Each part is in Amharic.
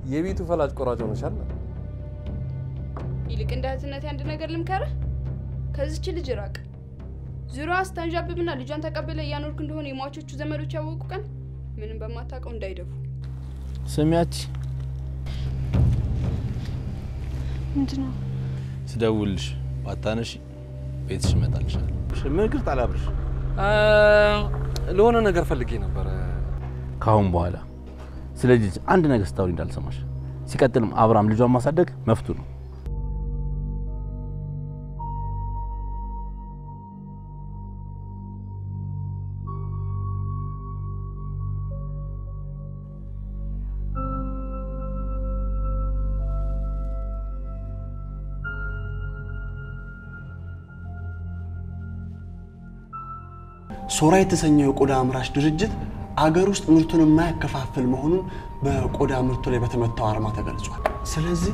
የቤቱ ፈላጭ ቆራጭ ሆነሻል። ይልቅ እንደ እህትነቴ አንድ ነገር ልምከርህ፣ ከዚች ልጅ ራቅ። ዙሪያዋ ስታንዣብብና ልጇን ተቀብለ እያኖርክ እንደሆነ የሟቾቹ ዘመዶች ያወቁ ቀን ምንም በማታውቀው እንዳይደፉ። ስሚያች ምንድን ነው? ስደውልሽ ባታነሺ ቤትሽ እመጣልሻለሁ። ምን ግርጥ አላብርሽ? ለሆነ ነገር ፈልጌ ነበረ። ከአሁን በኋላ ስለ ልጅ አንድ ነገር ስታወሪ እንዳልሰማሽ። ሲቀጥልም አብርሃም ልጇን ማሳደግ መፍቱ ነው። ሶራ የተሰኘው የቆዳ አምራች ድርጅት አገር ውስጥ ምርቱን የማያከፋፍል መሆኑን በቆዳ ምርቱ ላይ በተመታው አርማ ተገልጿል። ስለዚህ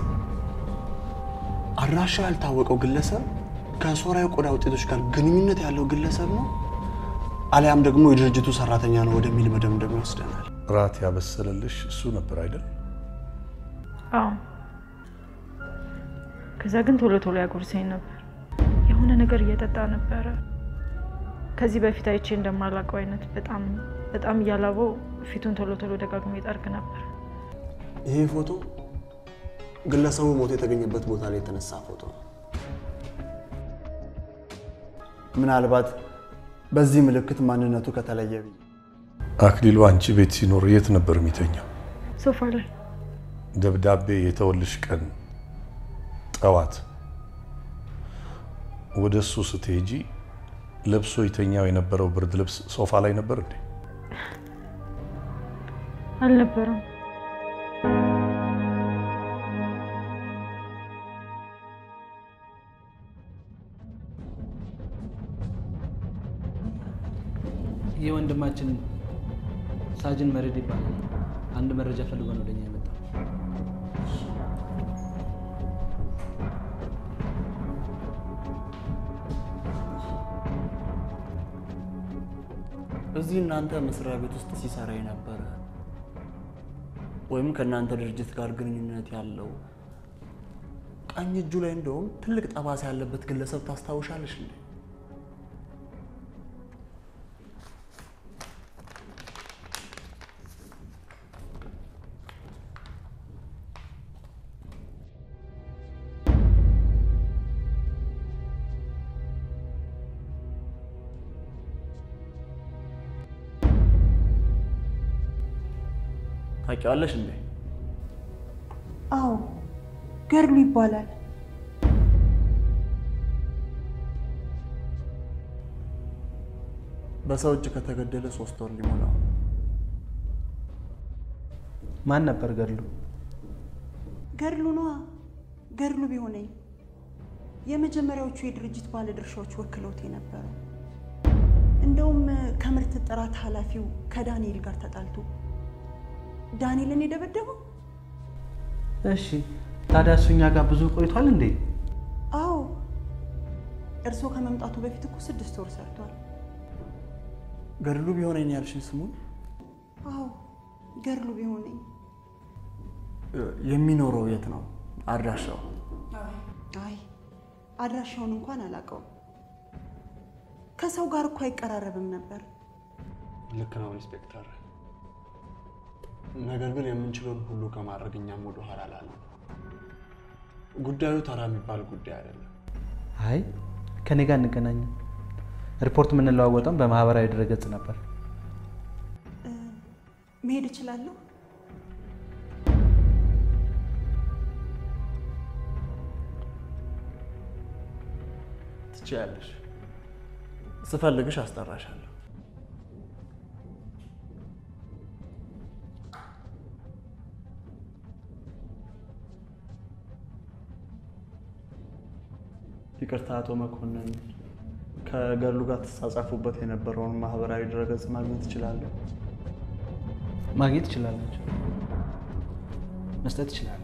አድራሻው ያልታወቀው ግለሰብ ከሶራ የቆዳ ውጤቶች ጋር ግንኙነት ያለው ግለሰብ ነው አሊያም ደግሞ የድርጅቱ ሰራተኛ ነው ወደሚል መደምደም ይወስደናል። ራት ያበሰለልሽ እሱ ነበር አይደል? አዎ። ከዛ ግን ቶሎ ቶሎ ያጎርሰኝ ነበር። የሆነ ነገር እየጠጣ ነበረ። ከዚህ በፊት አይቼ እንደማላውቀው አይነት በጣም በጣም እያላበው ፊቱን ቶሎ ቶሎ ደጋግሞ ይጠርግ ነበር። ይሄ ፎቶ ግለሰቡ ሞቶ የተገኘበት ቦታ ላይ የተነሳ ፎቶ ነው። ምናልባት በዚህ ምልክት ማንነቱ ከተለየ ብዬ አክሊሉ አንቺ ቤት ሲኖር የት ነበር የሚተኛው? ሶፋ ላይ ደብዳቤ የተወልሽ ቀን ጠዋት ወደ እሱ ስትሄጂ ለብሶ ይተኛው የነበረው ብርድ ልብስ ሶፋ ላይ ነበር እንዴ? አልነበረም። ይህ ወንድማችን ሳጅን መሬድ ይባላል። አንድ መረጃ ፈልጎ ነው ወደኛ የመጣው። እዚህ እናንተ መስሪያ ቤት ውስጥ ሲሰራ የነበረ ወይም ከእናንተ ድርጅት ጋር ግንኙነት ያለው ቀኝ እጁ ላይ እንደውም ትልቅ ጠባሳ ያለበት ግለሰብ ታስታውሻለሽ እንዴ? ታውቂዋለሽ እንዴ? አዎ ገድሉ ይባላል። በሰው እጅ ከተገደለ ሶስት ወር ሊሞላው ነው። ማን ነበር ገድሉ? ገድሉ ነዋ። ገድሉ ቢሆነኝ የመጀመሪያዎቹ የድርጅት ባለድርሻዎች ወክለውት የነበረው እንደውም ከምርት ጥራት ኃላፊው ከዳንኤል ጋር ተጣልቶ ዳንኤልን የደበደበው እሺ፣ ታዲያ እሱ እኛ ጋር ብዙ ቆይቷል እንዴ? አዎ እርስዎ ከመምጣቱ በፊት እኮ ስድስት ወር ሰርቷል። ገድሉ ቢሆነኝ ያልሽኝ ስሙን አዎ ገድሉ ቢሆነኝ የሚኖረው የት ነው? አድራሻው? አይ አድራሻውን እንኳን አላውቀውም። ከሰው ጋር እኮ አይቀራረብም ነበር። ልክ ነው ኢንስፔክተር። ነገር ግን የምንችለውን ሁሉ ከማድረግ እኛም ወደ ኋላ አላልንም። ጉዳዩ ተራ የሚባል ጉዳይ አይደለም። አይ ከኔ ጋር እንገናኝም። ሪፖርት የምንለዋወጠም በማህበራዊ ድረገጽ ነበር። መሄድ እችላለሁ? ትችያለሽ። ስፈልግሽ አስጠራሻለሁ። ይቅርታ አቶ መኮንን፣ ከገድሉ ጋር ተጻጻፉበት የነበረውን ማህበራዊ ድረገጽ ማግኘት እችላለሁ? ማግኘት ትችላላችሁ፣ መስጠት ይችላል።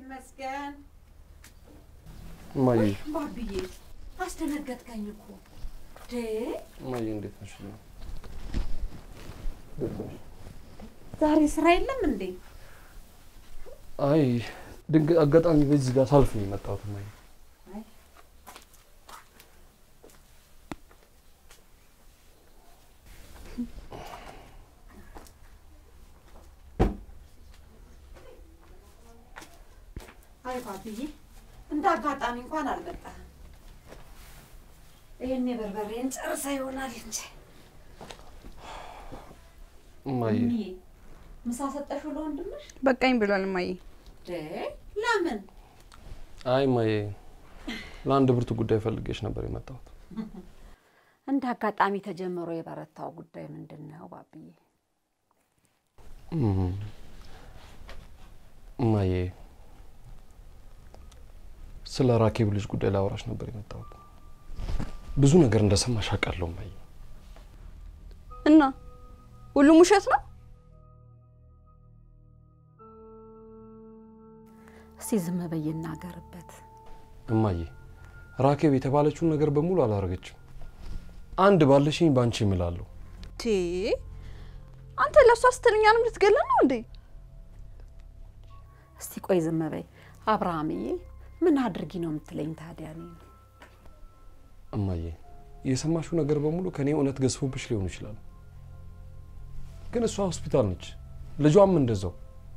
ይመስገን። እማዬ ባብዬ አስደነገጥከኝ እኮ ዴ እማዬ እንዴት ነሽ? ዛሬ ስራ የለም እንዴ? አይ ድንገት አጋጣሚ በዚህ ጋር ሳልፍ ነው የመጣሁት እማዬ። አይ ባብዬ እንደ አጋጣሚ እንኳን አልመጣህም። ይህን የበርበሬን ጨርሳ ይሆናል እንጂ እማዬ እሚዬ፣ ምሳ ሰጠሽው ለወንድምሽ? በቃኝ ብሏል እማዬ። ዴ ለምን? አይ እማዬ ለአንድ ብርቱ ጉዳይ ፈልጌሽ ነበር የመጣሁት። እንደ አጋጣሚ ተጀምሮ የበረታው ጉዳይ ምንድን ነው ባብዬ? እም፣ እማዬ ስለ ራኬብ ልጅ ጉዳይ ላወራሽ ነበር የመጣሁት። ብዙ ነገር እንደሰማሽ አውቃለሁ እማዬ። እና ሁሉም ውሸት ነው? እስቲ ዝም በይ ይናገርበት። እማዬ ራኬብ የተባለችውን ነገር በሙሉ አላረገችም። አንድ ባለሽኝ ባንቺ እምላለሁ። ቴ አንተ ለእሷ ስትል እኛንም ልትገለን ነው እንዴ? እስቲ ቆይ ዝም በይ አብርሃምዬ፣ ምን አድርጊ ነው የምትለኝ ታዲያ? እኔን እማዬ የሰማሽው ነገር በሙሉ ከኔ እውነት ገዝፎብሽ ሊሆን ይችላል፣ ግን እሷ ሆስፒታል ነች፣ ልጇም እንደዛው።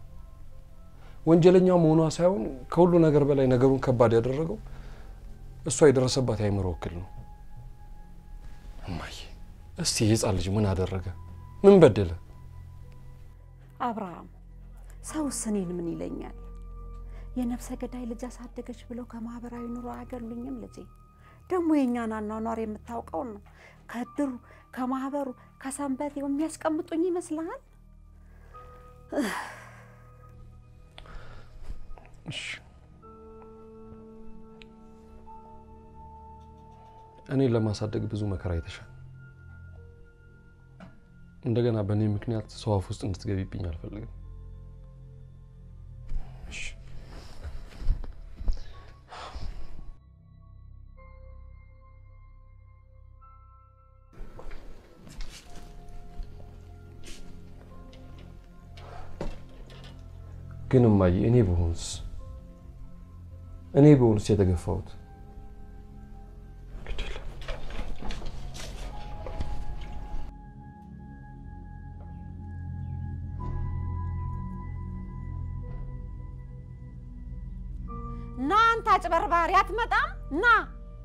ወንጀለኛ መሆኗ ሳይሆን ከሁሉ ነገር በላይ ነገሩን ከባድ ያደረገው እሷ የደረሰባት የአእምሮ እክል ነው። እማዬ እስቲ የህፃን ልጅ ምን አደረገ? ምን በደለ? አብርሃም፣ ሰውስ እኔን ምን ይለኛል? የነፍሰ ገዳይ ልጅ አሳደገች ብለው ከማህበራዊ ኑሮ አያገሉኝም? ልጄ ደግሞ የእኛን አኗኗር የምታውቀው ነው። ከእድሩ ከማህበሩ ከሰንበት የሚያስቀምጡኝ ይመስልሃል? እሺ እኔን ለማሳደግ ብዙ መከራ አይተሻል። እንደገና በእኔ ምክንያት ሰው አፍ ውስጥ እንድትገቢብኝ አልፈልግም። እሺ ግን እማዬ እኔ ብሆንስ እኔ ብሆንስ የተገፋሁት ግድ የለም። ና አንተ አጭበርባሪ፣ አትመጣም? ና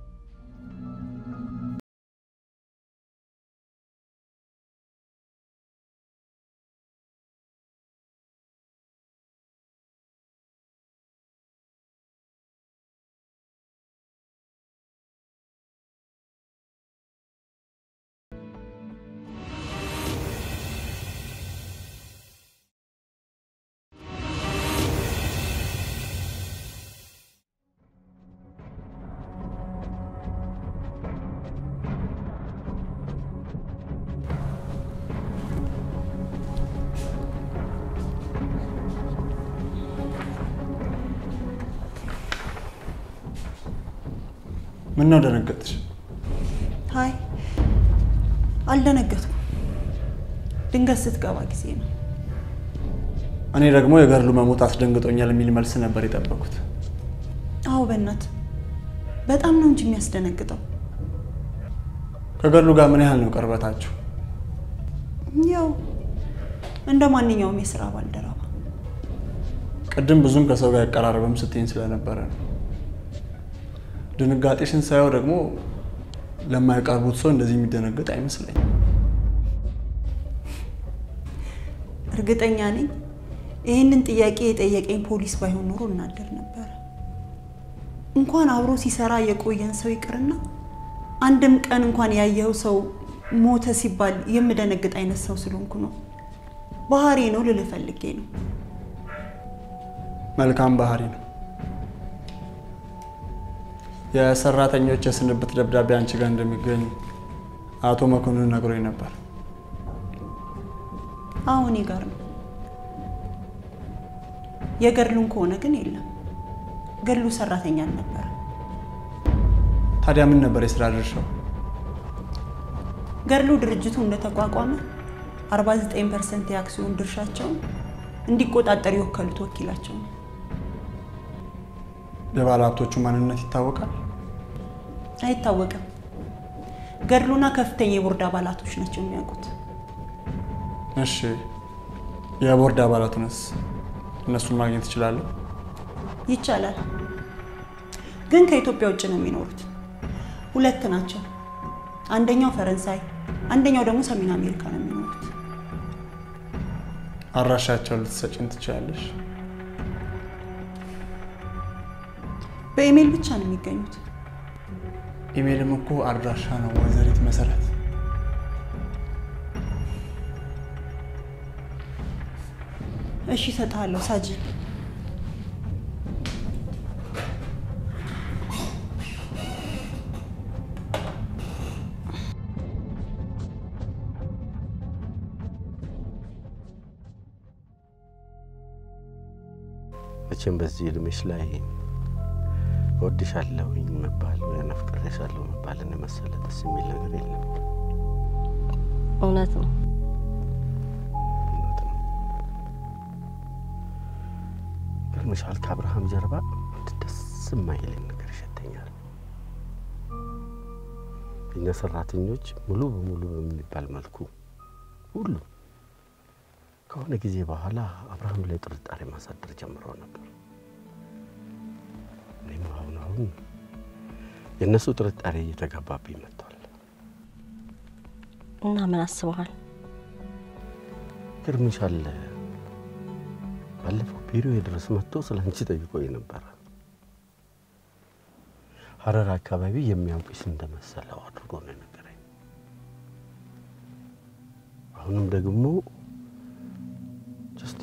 ምን ነው ደነገጥሽ? አይ አልደነገጥኩም። ድንገት ስትገባ ጊዜ ነው። እኔ ደግሞ የገድሉ መሞት አስደንግጦኛል የሚል መልስ ነበር የጠበኩት። አዎ በእናት በጣም ነው እንጂ የሚያስደነግጠው። ከገድሉ ጋር ምን ያህል ነው ቅርበታችሁ? ያው እንደ ማንኛውም የስራ ባልደረባ ቅድም ብዙም ከሰው ጋር አይቀራረብም ስትይኝ ስለነበረ ነው። ድንጋጤሽን ሳየው ደግሞ ለማይቀርቡት ሰው እንደዚህ የሚደነግጥ አይመስለኝም። እርግጠኛ ነኝ ይህንን ጥያቄ የጠየቀኝ ፖሊስ ባይሆን ኖሮ እናደር ነበረ። እንኳን አብሮ ሲሰራ የቆየን ሰው ይቅርና አንድም ቀን እንኳን ያየው ሰው ሞተ ሲባል የምደነግጥ አይነት ሰው ስለሆንኩ ነው። ባህሪ ነው ልልህ ፈልጌ ነው። መልካም ባህሪ ነው። የሰራተኞች የስንብት ደብዳቤ አንቺ ጋር እንደሚገኝ አቶ መኮንን ነግሮኝ ነበር። አሁን ጋር ነው። የገድሉን ከሆነ ግን የለም። ገድሉ ሰራተኛ አልነበረ። ታዲያ ምን ነበር የስራ ድርሻው? ገድሉ ድርጅቱ እንደተቋቋመ 49 ፐርሰንት የአክሲዮን ድርሻቸውን እንዲቆጣጠር የወከሉት ወኪላቸው ነው። የባለ ሀብቶቹ ማንነት ይታወቃል? አይታወቅም። ገድሉና ከፍተኛ የቦርድ አባላቶች ናቸው የሚያውቁት። እሺ፣ የቦርድ አባላቱንስ እነሱን ማግኘት እችላለሁ? ይቻላል፣ ግን ከኢትዮጵያ ውጭ ነው የሚኖሩት። ሁለት ናቸው። አንደኛው ፈረንሳይ፣ አንደኛው ደግሞ ሰሜን አሜሪካ ነው የሚኖሩት። አድራሻቸውን ልትሰጪን ትችላለሽ? በኢሜይል ብቻ ነው የሚገኙት። ኢሜይልም እኮ አድራሻ ነው ወይዘሪት መሰረት። እሺ እሰጥሃለሁ ሳጂ። መቼም በዚህ እድሜሽ ላይ እወድሻለሁኝ መባል ወይ አፍቅሬሻለሁ መባልን የመሰለ ደስ የሚል ነገር የለም። እውነት ነው። እውነት ነው። ገርምሻል፣ ከአብርሃም ጀርባ አንድ ደስ የማይለኝ ነገር ይሸተኛል። እኛ ሰራተኞች ሙሉ በሙሉ በሚባል መልኩ ሁሉም ከሆነ ጊዜ በኋላ አብርሃም ላይ ጥርጣሬ ማሳደር ጀምረው ነበር። እኔም አሁን አሁን የእነሱ ጥርጣሬ እየተጋባብኝ መጥቷል። እና ምን አስበሃል? ግርምሻል ባለፈው ቢሮ ድረስ መጥቶ ስለ አንቺ ጠይቆኝ ነበረ። ሀረር አካባቢ የሚያውቅሽ እንደመሰለው አድርጎ ነው የነገረኝ። አሁንም ደግሞ ጀስት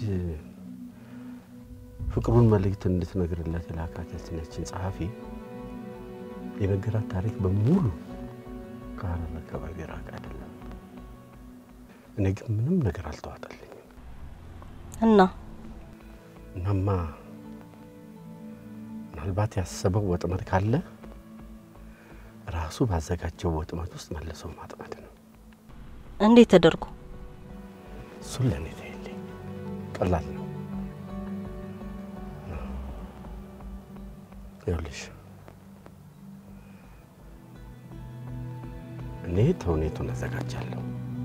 ፍቅሩን መልእክት እንድትነግርለት የላካት ያችነችን ጸሐፊ የነገራት ታሪክ በሙሉ ከሀረር አካባቢ ራቅ አይደለም። እኔ ግን ምንም ነገር አልተዋጠልኝም። እና እናማ ምናልባት ያሰበው ወጥመድ ካለ ራሱ ባዘጋጀው ወጥመድ ውስጥ መልሰው ማጥመድ ነው። እንዴት ተደርጎ? እሱን ለእኔ ተይልኝ፣ ቀላል ነው። ይኸውልሽ እኔ ተውኔቱን አዘጋጃለሁ፣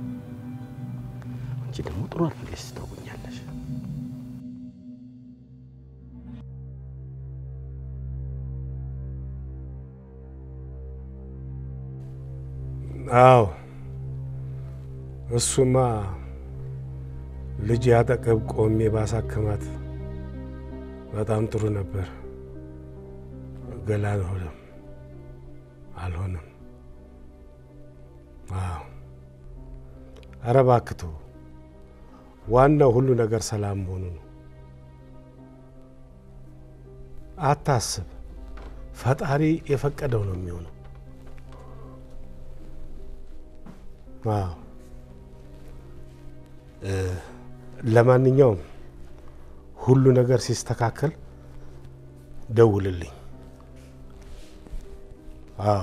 አንቺ ደግሞ ጥሩ አድርገሽ ትተውኛለሽ። አዎ እሱማ ልጅ ያጠገብ ቆሜ ባሳክማት በጣም ጥሩ ነበር። ገላ አልሆነም አልሆነም። አዎ ኧረ እባክህ ተው። ዋናው ሁሉ ነገር ሰላም መሆኑ ነው። አታስብ፣ ፈጣሪ የፈቀደው ነው የሚሆነው። አዎ ለማንኛውም ሁሉ ነገር ሲስተካከል ደውልልኝ። አዎ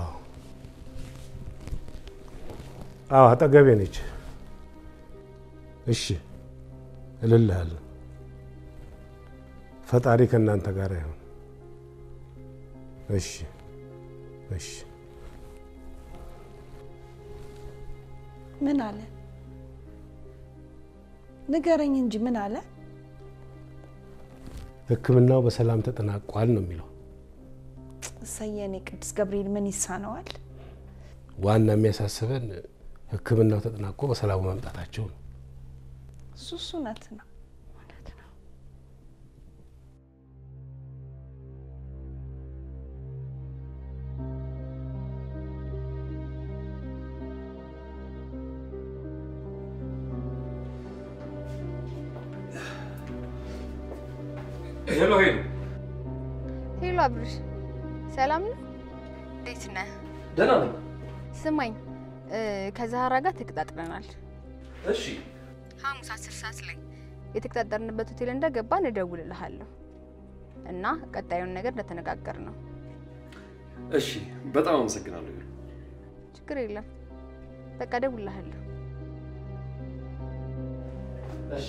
አዎ፣ አጠገቤ ነች። እሺ እልልሃለሁ። ፈጣሪ ከእናንተ ጋር ይሁን። እሺ እሺ። ምን አለ? ንገረኝ እንጂ ምን አለ? ሕክምናው በሰላም ተጠናቋል ነው የሚለው። እሰየኔ ቅዱስ ገብርኤል ምን ይሳነዋል? ዋና የሚያሳስበን ሕክምናው ተጠናቆ በሰላሙ መምጣታቸው ነው። እሱስ እውነት ነው። ሄሎ ሄሎ፣ ሄሎ አብርሽ፣ ሰላም ነው? እንዴት ነህ? ደህና ነኝ። ስማኝ እ ከዛህራ ጋር ተቀጣጥረናል። እሺ ሐሙስ አስር ሰዓት ላይ የተቀጣጠርንበት ሆቴል እንደገባን እደውልልሃለሁ። እና ቀጣዩን ነገር እንደተነጋገር ነው። እሺ፣ በጣም አመሰግናለሁ። ችግር የለም። በቃ እደውልልሃለሁ። እሺ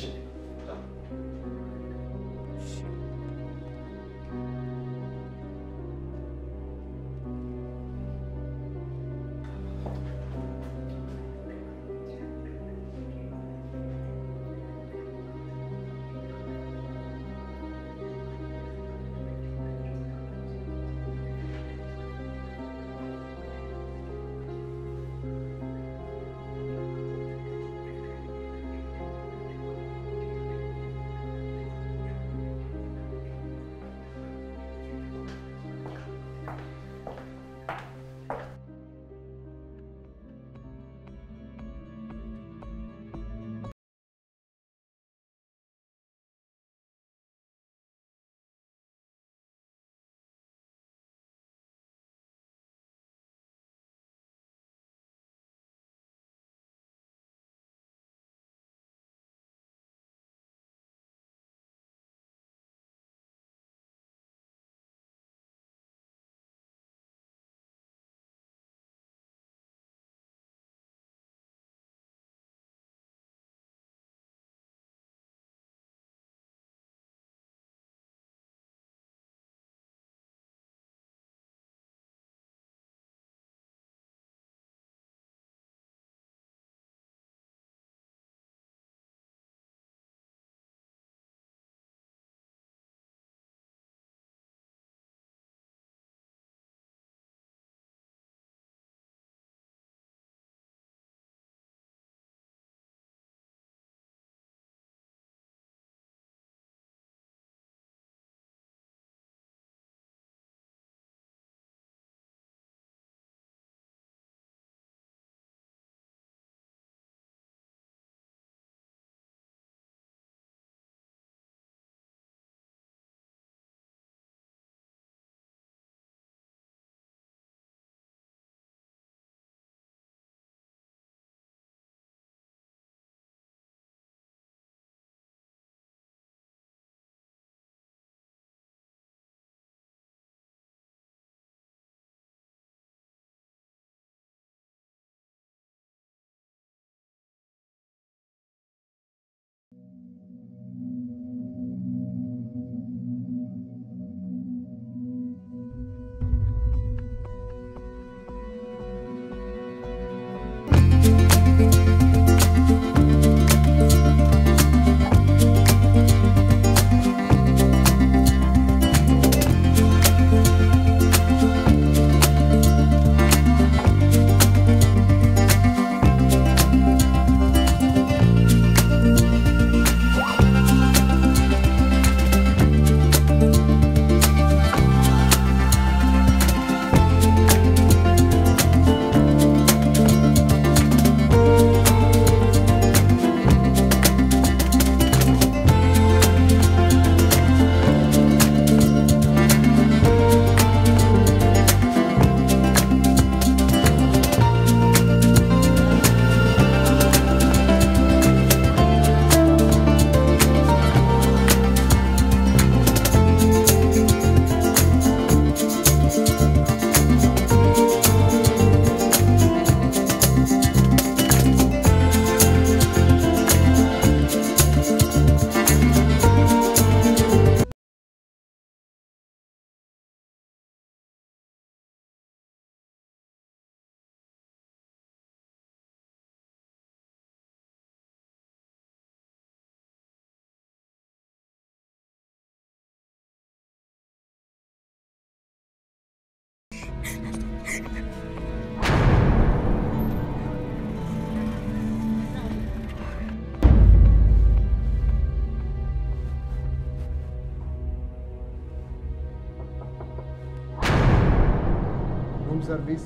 room service.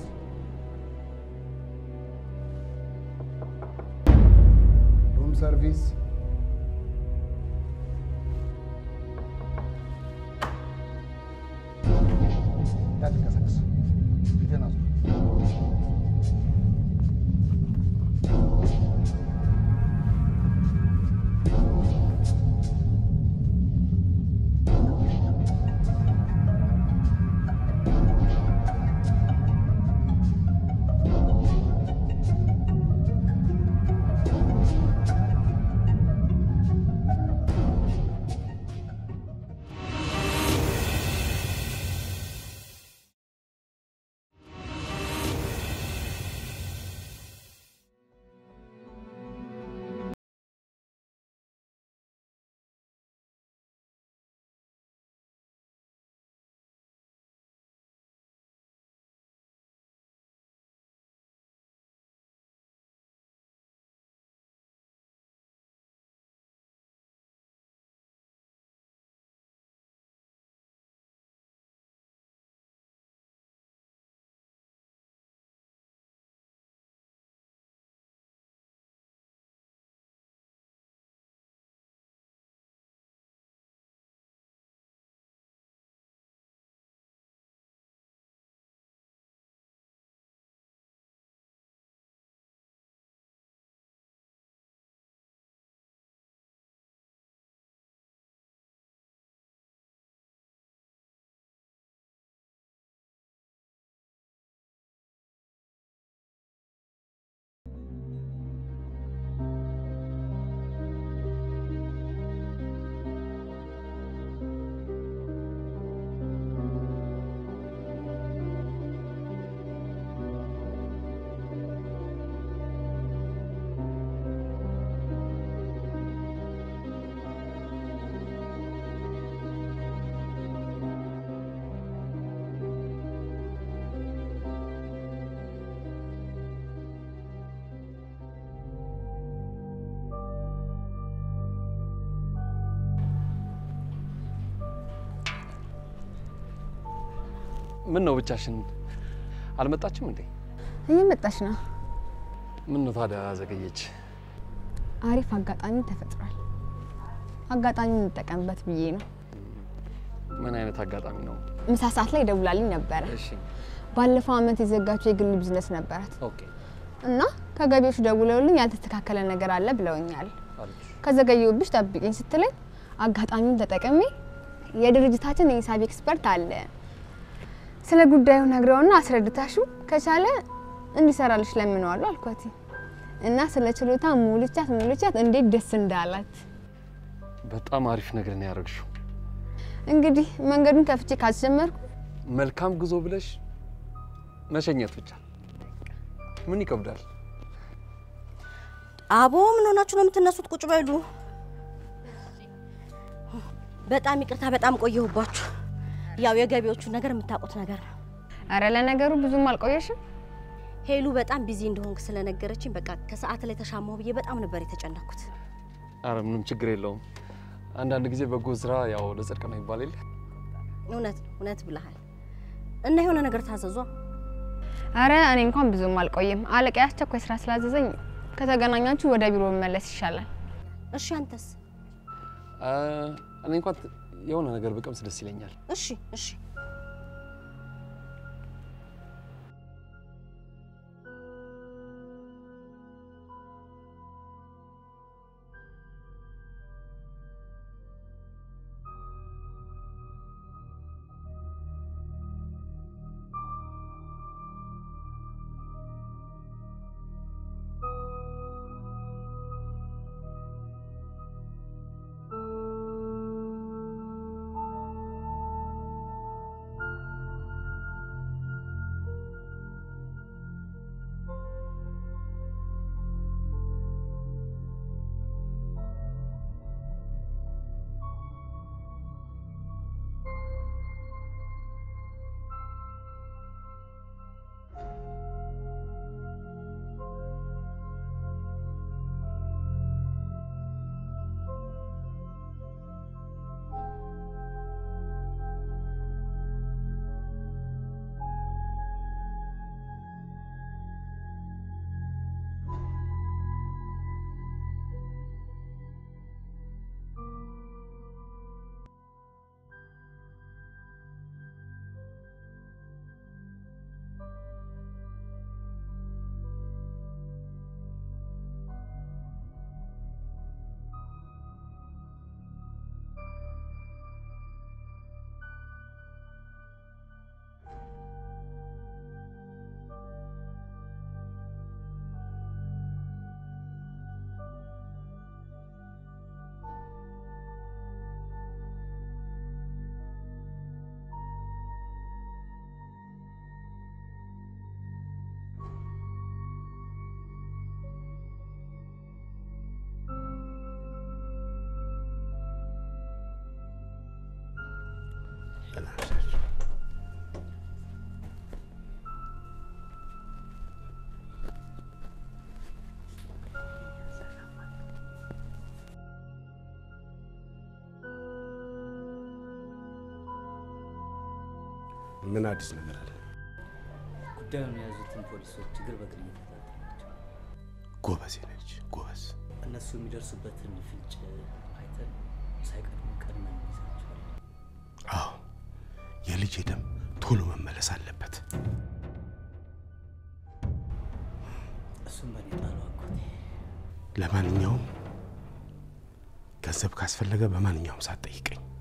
Room service. እንዳትንቀሳቀስ ፊትህን አዙር። ምን ነው ብቻሽን አልመጣችም እንዴ? እየመጣች ነው። ምን ነው ታዲያ ዘገየች? አሪፍ አጋጣሚ ተፈጥሯል። አጋጣሚ እንጠቀምበት ብዬ ነው። ምን አይነት አጋጣሚ ነው? ምሳ ሰዓት ላይ ደውላልኝ ነበረ። እሺ ባለፈው አመት የዘጋችው የግል ቢዝነስ ነበራት ኦኬ እና ከገቢዎች ደውለውልኝ ያልተስተካከለ ነገር አለ ብለውኛል። አለች። ከዘገየሁብሽ ጠብቂኝ ስትለኝ አጋጣሚውን ተጠቅሜ የድርጅታችን የሂሳብ ኤክስፐርት አለ ስለ ጉዳዩ ነግረውና አስረድታሹ ከቻለ እንዲሰራልሽ ለምነዋለሁ አልኳት እና ስለ ችሎታ ሙልቻት ሙልቻት እንዴት ደስ እንዳላት በጣም አሪፍ ነገር ነው ያደረግሽው። እንግዲህ መንገዱን ከፍቼ ካስጀመርኩ መልካም ጉዞ ብለሽ መሸኘት ብቻ ምን ይከብዳል? አቦ ምን ሆናችሁ ነው የምትነሱት? ቁጭ በሉ። በጣም ይቅርታ፣ በጣም ቆየሁባችሁ። ያው የገቢዎቹ ነገር የምታውቁት ነገር ነው። አረ ለነገሩ ብዙም አልቆየሽም። ሄሉ በጣም ቢዚ እንደሆንክ ስለነገረችኝ በቃ ከሰዓት ላይ ተሻማሁ ብዬ በጣም ነበር የተጨነኩት። አረ ምንም ችግር የለውም። አንዳንድ ጊዜ በጎ ስራ ያው ለጽድቅ ነው ይባል የለ? እውነት እውነት ብለሃል። እና የሆነ ነገር ታዘዟ። አረ እኔ እንኳን ብዙም አልቆይም። አለቃ አስቸኳይ ስራ ስላዘዘኝ ከተገናኛችሁ ወደ ቢሮ መመለስ ይሻላል። እሺ አንተስ? አ፣ እኔ እንኳን የሆነ ነገር ብቀምስ ደስ ይለኛል። እሺ እሺ። ምን አዲስ ነገር አለ? ጉዳዩን የያዙትን ፖሊሶች እግር በእግር እየተከታተልናቸው ጎበዝ ነች፣ ጎበዝ። እነሱ የሚደርሱበትን ፍንጭ አይተን ሳይቀድሙ ቀድመን እንይዛቸዋለን። አዎ የልጄ ደም ቶሎ መመለስ አለበት። እሱም በእኔ ጣሉ አጎቴ። ለማንኛውም ገንዘብ ካስፈለገ በማንኛውም ሰዓት ጠይቀኝ።